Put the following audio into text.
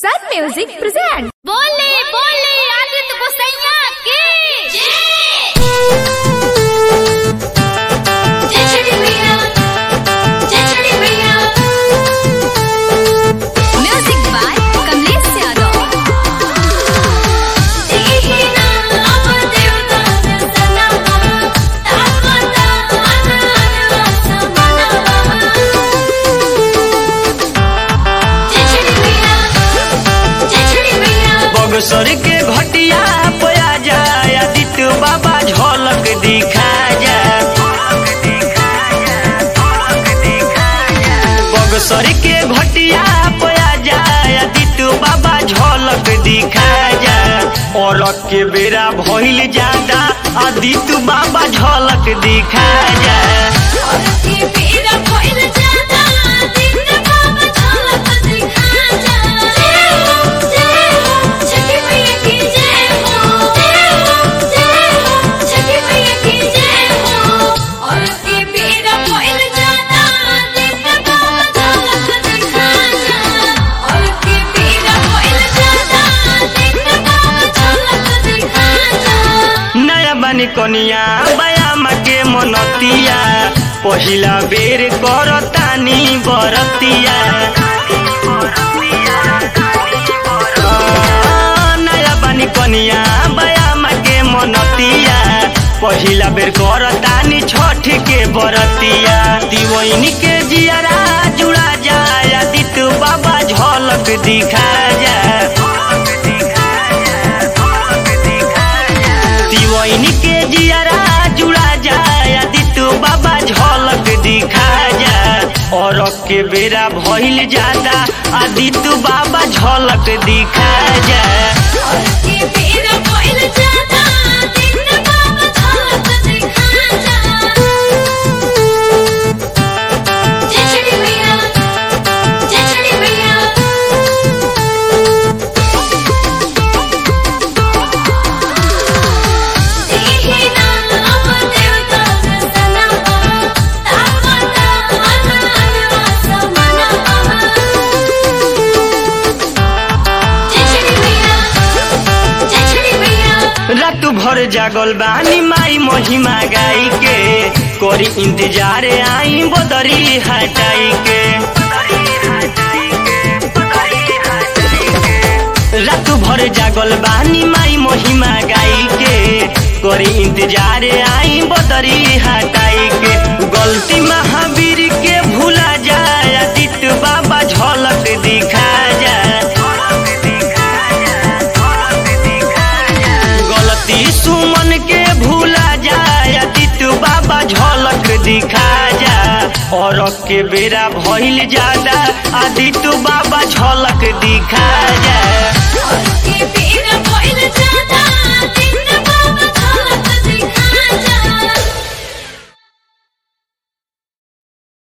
Sun Music presents. बोले बोले आदित्य गोसैया की जय छठी मैया जय छठी मैया म्यूजिक बाय कमलेश यादव देखी ना अब देवता दर्शना तावता मन मन जय छठी मैया जय छठी मैया बगसर के घटिया पया जाय आदित्य बाबा झलक दिखा जाय बगसर के घटिया पया जाय आदित्य बाबा झलक दिखा जाय और के बेरा भइल जादा आदित्य बाबा झलक दिखा जाय और की पीरा कोइल जाता दिन बाबा झलक दिखा जा जय हो जय हो छठी मैया की जय हो जय हो जय हो छठी मैया की जय हो और की पीरा कोइल जाता दिन बाबा झलक दिखा जा और की पीरा कोइल जाता दिन बाबा झलक दिखा जा नया बनी कनिया बयाम के मनतिया पहिला बेर करतानी बरतिया आ, नया बनी कनिया बयाम के मनतिया पहिला बेर करतानी छठ के बरतिया दिवैन के जियारा जुड़ा जाय आदित्य बाबा झलक दिखा जाय दिवैन के जियारा जुड़ा जाय आदित्य बाबा झलक दिखा जाय और के बेरा भइल जाता आदित्य बाबा झलक दिखा जाय और की पीरा कोइल जाता दिन बाबा झलक दिखा जा जय छठी मैया जय छठी मैया देखी ना अब देवता दर्शना तावता मन मन जय छठी मैया जय छठी मैया रात भर जागल बानी माई महिमा गाई के करी इंतजार आई बदरी हटाई के रात भर जागल बानी माई महिमा गाई के करी इंतजार आई बदरी हटाई के गलती महावीर के भूला जाए आदित्य बाबा झलक दिखा जाए गलती सुमन के भूला जाए आदित्य बाबा झलक दिखा जा और के बेरा भइल जादा आदित्य बाबा झलक दिखा जा और की पीरा कोइल जाता